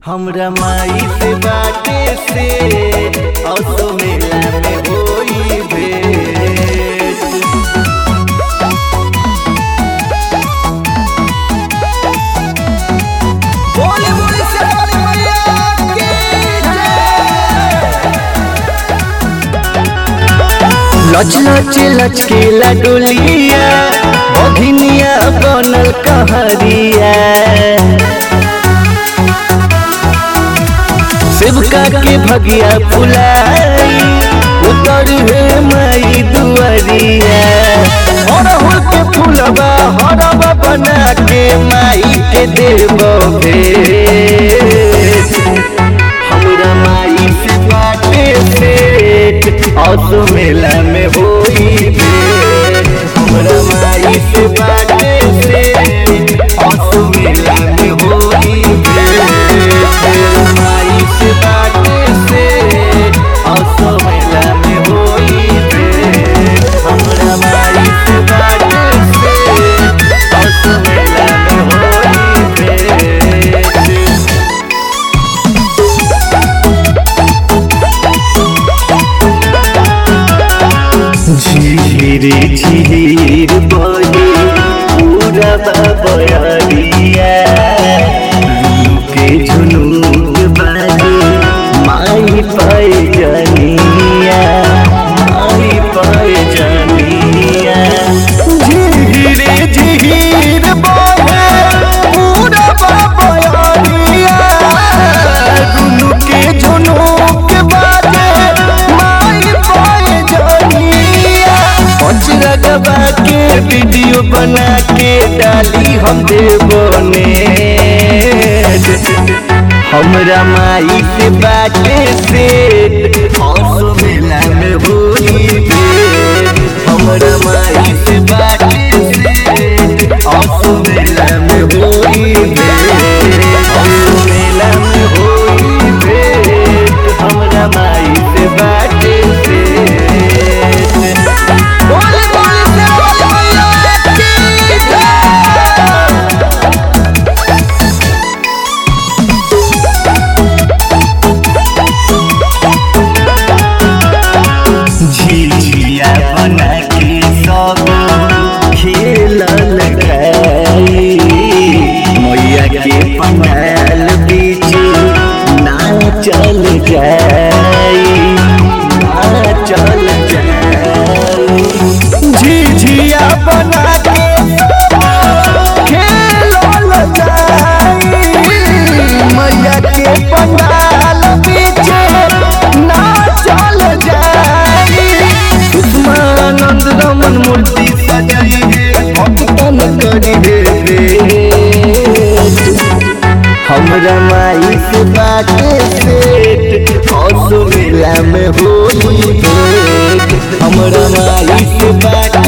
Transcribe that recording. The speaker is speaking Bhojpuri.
हमरा माई से बाटे से असो मेला में होई भेंट बोले बोले शेरावाली मैया की जय। लच लच लचकेला डोलिया बघिनिया बनल कहरिया शिवका के भगिया फुलाई उतर हे माई दुआरिया अरहुल के फूलबा हरबा बना के माई के देव भेंट हमरा माई से बाटे सेठ असो मेला में होई भेंट हमरा माई से बाटे सेठ असो मेला में होई भेंट माई से बाटे सेठ असो मेला में होई भेंट हमरा माई से बाटे सेठ असो मेला में होई भेंट झीर झीर बहे पूरा बयरिया के झुनूर बाजे माई पाए जनिया माई पाए जनिया झीर झीर बहे पूरा बयरिया दुनू के झुनूर बाजे माई पाए जनिया पचरा दबा के वीडियो बना के डाली हम देवने हमरा माई से बाटे सेठ हौसो मेला में होई भेंट हमरा माई से बाटे सेठ हौसो मेला में होई भेंट हौसो मेला में होई भेंट हमरा माई से बाटे सेठ बोले बोले शेरावाली मैया की जय। झिझिया बना के सब खेलल गई मैया के पंडाल बीच नाचल जाई नाचल जाई झिझिया बना के खेलल जाई मैया के पंडाल बीच नाचल जाई सुषमानंद रमन मूर्ति सजाई है भक्तन करी है भेंट। हमरा माई से बाटे सेठ हौसो मेला में होली भेंट हमरा माई से बाटे